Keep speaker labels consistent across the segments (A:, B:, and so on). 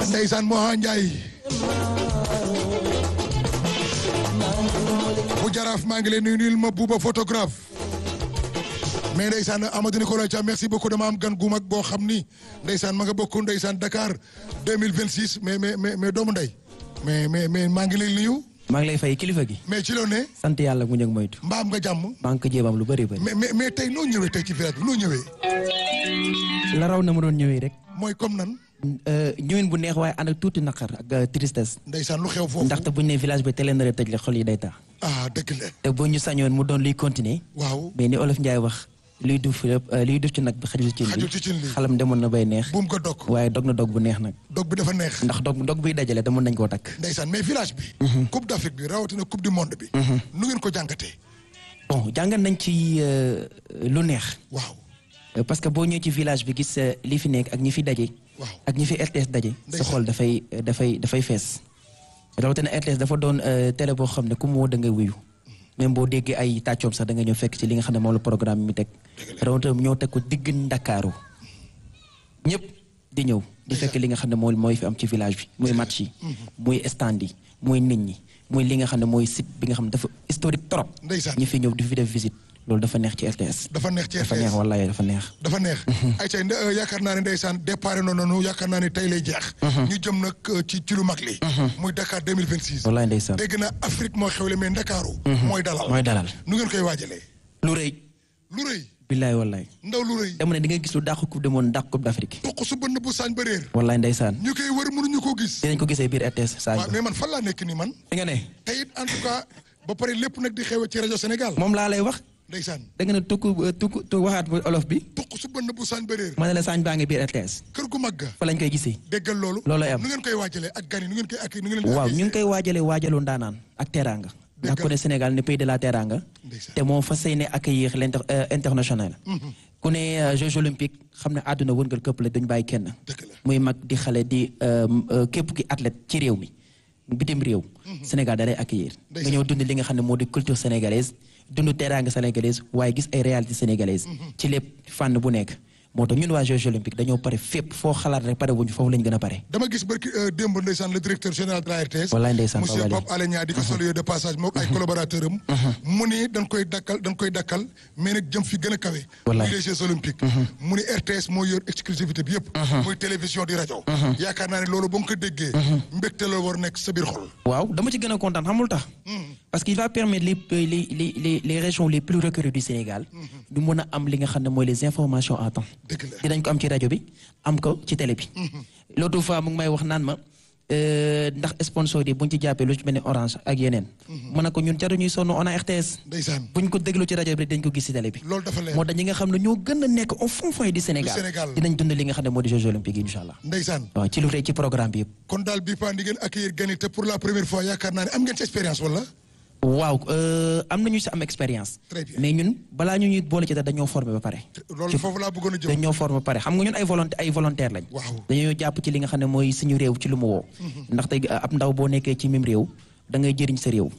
A: ndeysaan Moha Ndiaye bu jaraaf maa ngi leen nuyu nuyul ma buuba photographe mais ndeysaan Amadou Nicolas Thiam merci beaucoup dama am gan gu mag boo xam ni ndeysaan ma nga bokk ndeysaan Dakar 2026 mais mais mais mais doomu ndey mais mais mais maa ngi lay nuyu
B: maa ngi lay fay kilifa gi.
A: mais ci loo ne
B: sant yàlla mu njëg moytu.
A: mbaam nga jàmm
B: maa ngi ko jéemam lu bëri bëri.
A: mais mais mais tey noo ñëwee tey ci village bi noo ñëwee
B: la raw na ma doon ñëwee rek.
A: mooy comme nan
B: ñëwin bu neex waaye ànd ak tuuti naqar ak tristesse.
A: ndeysaan lu xew foofu
B: ndaxte buñ ne village bi teel na tëj la xol yi day taa.
A: ah dëgg la
B: te bu ñu sañoon mu doon luy continuer.
A: waaw
B: mais ni olof Ndiaye wax luy duf luy duf ci nag bi xajul ci
A: xajul ci cin li
B: xalam demoon na bay neex.
A: buum ko dog
B: waaye dog na dog bu neex nag.
A: dog bi dafa neex
B: ndax dog dog biy dajale demoon nañ koo takk.
A: ndeysaan mais village bi coupe d'Afrique bi rawatina coupe du monde bi nu ngeen ko jàngatee
B: bon jàngat nañ ci lu neex.
A: waaw
B: parce que boo ñëwee ci village bi gis li fi nekk ak ñi fi daje.
A: waaw
B: ak ñi fi RTS daje. sa
A: Ndeysaan.
B: xol dafay dafay dafay fees. rawatina RTS dafa doon télé boo xam ne ku mu woo da ngay wuyu. même boo déggee ay tàccoom sax da nga ñëw fekk ci li nga xam ne moom la programme bi mi teg. rawatina ñoo teg ko digg Ndakaaru. ñëpp di ñëw di fekk li nga xam ne mooy mooy fi am ci village bi muy match yi. muy stand yi muy nit ñi muy li nga xam ne mooy site bi nga xam ne dafa historique trop.
A: Ndeysaan.
B: ñi fi ñëw di fi def visite loolu dafa neex ci RTS.
A: dafa neex ci
B: dafa neex
A: RTS
B: wallaay dafa neex.
A: dafa neex ay tey nde- euh, yaakaar naa ne ndeysaan départ noonu noonu yaakaar naa ne tey lay jeex ñu jëm nag euh, ci ci lu mag li muy Dakar 2026
B: wallaay ndeysaan.
A: dégg naa Afrique moo xewle mais Ndakaaru mooy dalal
B: mooy dalal.
A: nu ngeen koy waajalee
B: lu rëy.
A: lu rëy
B: billaay wallaay.
A: ndaw lu rëy
B: dama ne di nga gis lu dàq coupe du monde dàq coupe d'Afrique.
A: toq su bënn bu saañ ba réer
B: wallaay ndeysaan.
A: ñu koy wër mënuñu koo gis
B: dinañ ko gisee biir RTS saa
A: waaw mais man fan laa nekk nii man
B: fi nga ne.
A: te it en tout cas ba pare lépp nag di xew ci rajo Sénégal
B: moom laa lay wax.
A: ndeysaan
B: da nga ne tukku tukku tu waxaat bu olof bi.
A: toq su bënn bu saañ ba réer
B: ma ne la saañ baa ngi biir RTS.
A: kër gu mag ga
B: fa lañ koy gisee.
A: déggal loolu
B: Loolooy am.
A: nu ngeen koy waajalee ak gan yi nu ngeen koy ak nu ngeen leen
B: waaw ñu ngi koy waajalee waajalu ndaanaan ak teraanga. ndax ku ne Sénégal ne pays de la teraanga.
A: Ndeysaan.
B: te moo fas yéene accueillir l'inter euh, international. ku ne euh, Jeux olympiques xam ne àdduna wërngal këpp la duñ bàyyi kenn.
A: dëgg la
B: muy mag di xale di euh, euh, képp ki athlète ci réew mi bitim réew. Sénégal da lay accueillir. nga
A: Ndeysaan.
B: ñëw dund li nga xam ne moo di culture sénégalaise dund teraanga sénégalaise waaye gis ay réalité sénégalaise. ci lépp fànn bu nekk. moo tax ñun waa Jeux olympiques dañoo pare fépp foo xalaat rek pare wuñu foofu lañ gën a pare.
A: dama gis barki euh, démb ndeysaan le directeur général de la RTS
B: Wallaay ndeysaan,
A: monsieur
B: Wallaay.
A: Pape Alé Niang di ko saluer de passage moom ay collaborateur am mu ni dañ koy dakkal dañ koy dakkal mais nag jëm fi gën a kawe
B: Wallaay.
A: muy les Jeux olympiques mu ni RTS moo yor exclusivité bi yëpp muy télévision di rajo yaakaar naa ne loolu ba nga ko déggee mbégte la war nekk sa biir xol
B: waaw dama ci gën a kontaan xamul tax. parce qu'il va permettre les les les les les régions les plus reculées du Sénégal. ñu mën a am li nga xam ne mooy les informations à temps.
A: dëgg la
B: dinañ ko am ci rajo bi am ko ci télé bi. l'autre fois mu ngi may wax naan ma euh, ndax sponsor yi buñ ci jàppee lu ci mel ni Orange ak yeneen. mën na ko ñun jaru ñuy sonn on a RTS.
A: ndeysaan
B: buñ ko déglu ci rajo bi dañ ko gis ci télé bi.
A: loolu dafa leer
B: moo tax ñi nga xam ne ñoo gën a nekk au fond fond du Sénégal.
A: Du Sénégal.
B: dinañ dund li nga xam ne moo di Jeux olympiques yi incha allah.
A: ndeysaan
B: waaw ci lu rëy ci programme bi yëpp.
A: kon daal bii paa di ngeen accueillir gan yi te pour la première fois yaakaar naa ne am ngeen ci expérience wala
B: waaw euh, am nañu si am expérience.
A: Très bien.
B: mais ñun balaa ñu ñuy boole ci dara dañoo formé ba pare.
A: loolu foofu laa bëggoon a jëm
B: dañoo formé ba pare xam nga ñun ay volonté ay volontaire lañ.
A: Waaw.
B: dañoo jàpp ci li nga xam ne mooy suñu réew ci lu mu woo. ndaxte uh, ab ndaw boo nekkee ci même réew da ngay jëriñ sa réew.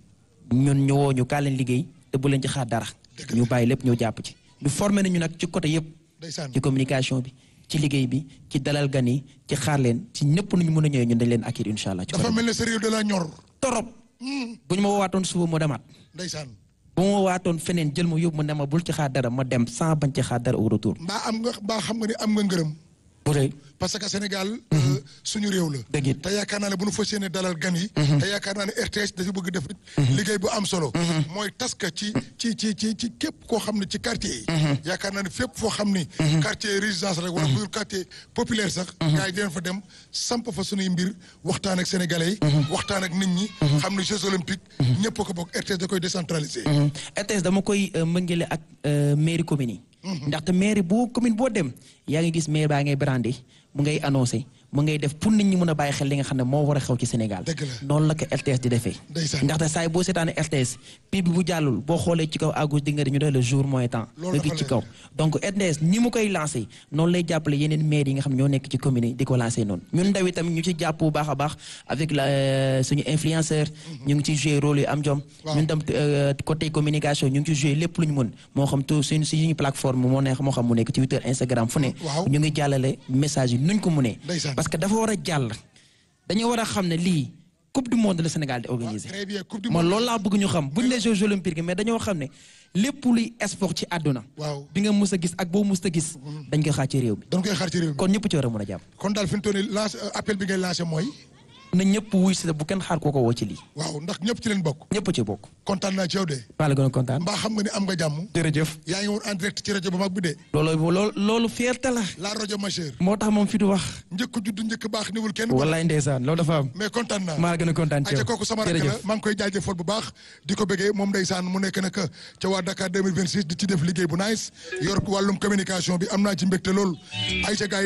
B: ñun ñu woo ñu kaa leen liggéey te bu leen ci xaar dara.
A: Dëgg la.
B: ñu bàyyi lépp ñu jàpp ci. ñu formé nañu nag ci côté yëpp.
A: ndeysaan
B: ci communication bi ci liggéey bi ci dalal gan yi ci xaar leen ci ñëpp nu ñu mën a ñëwee ñun dañ leen accueillir incha allah. ci
A: dafa
B: côté
A: mel ne sa réew de la ñor
B: torop bu ñu ma woowaatoon suba mu demaat.
A: ndeysaan
B: bu ma waatoon feneen jël ma yóbbu ma ne ma bul ci xaar dara ma dem sans bañ ci xaar dara au retour.
A: mbaa am nga mbaa xam nga ni am nga ngërëm
B: bu rëy
A: parce que Sénégal euh, suñu réew la
B: dëgg it.
A: te yaakaar naa ne bu nu fas yéene dalal gan yi te yaakaar naa ne RTS dafa bëgg def liggéey bu am solo mooy taska ci ci ci ci ci képp koo xam ne ci quartier yi yaakaar naa ne fépp foo xam ni quartier résidence rek wala bu quartier populaire sax gars yi dinañ fa dem samp fa suñuy mbir waxtaan ak sénégalais yi waxtaan ak nit ñi xam ne Jeux olympiques ñëpp a ko bokk RTS da koy décentraliser
B: RTS dama koy euh, mëngale ak euh, mairie commune yi. ndaxte mairie boo commune boo dem yaa ngi gis maire baa ngay brandé mu ngay annoncé mu ngay def pour nit ñi mën a bàyyi xel li nga xam ne moo war a xew ci Sénégal.
A: Dëgg la.
B: noonu la ko RTS di defee.
A: Ndeysaan.
B: ndaxte saa yi boo seetaanee RTS pib bi bu jàllul boo xoolee ci kaw à gauche di nga ñu doon le jour moins temps.
A: Loolu
B: nga gis
A: dafa
B: ci
A: leer.
B: kaw donc RTS ni mu koy lancé noonu lay jàppale yeneen maire yi nga xam ñoo nekk ci commune yi di ko lancé noonu ñun ndaw itam ñu ci jàpp bu baax a baax avec la euh, suñu influenceur. ñu ngi ci joué rôle yu am jom.
A: Waaw.
B: ñun tam euh, côté communication ñu ngi ci joué lépp lu ñu mën moo xam tout suñu suñu plateforme moo neex moo xam mu nekk Twitter Instagram fu ne.
A: Waaw.
B: ñu ngi jàllale message yi nuñ ko mënee.
A: Ndeysaan.
B: parce que dafa war a jàll dañoo war a xam ne lii coupe du monde le Sénégal di organiser
A: très bien coupe du
B: man
A: monde
B: loolu laa bëgg ñu xam buñ ne Jeux olympiques mais dañoo xam ne lépp luy sport ci àdduna
A: waaw
B: bi nga mus a gis ak boo mus a gis dañ koy xaar ci réew mi
A: dañ koy xaar ci réew mi
B: kon ñëpp ci war a mën a jàpp
A: kon daal fi mu toll nii lance appel bi ngay lancé mooy
B: na ñëpp wuy si bu kenn xaar kooko woo ci lii
A: waaw ndax ñëpp ci leen bokk
B: ñëpp ci bokk
A: kontaan naa ci yow de
B: maa la gën a kontaan
A: mbaa xam nga ni am nga jàmm
B: jërëjëf
A: yaa ngi woon en direct ci rajo bu mag bi de
B: loolu loolu loolu fierté la
A: la rajo majeure
B: moo tax moom fi du wax
A: njëkk judd njëkk baax niwul kenn
B: wallaay ndeysaan loolu dafa am
A: mais kontaan naa
B: maa la gën a kontaan ci
A: aja
B: yow
A: kooku sama rakk la
B: jërëjëf
A: maa ngi koy jaajëfal bu baax di ko bëggee moom ndeysaan mu nekk nag ca waa Dakar 2026 di ci def liggéey bu nice yor wàllum communication bi am naa ci mbégte lool ay ca gars yi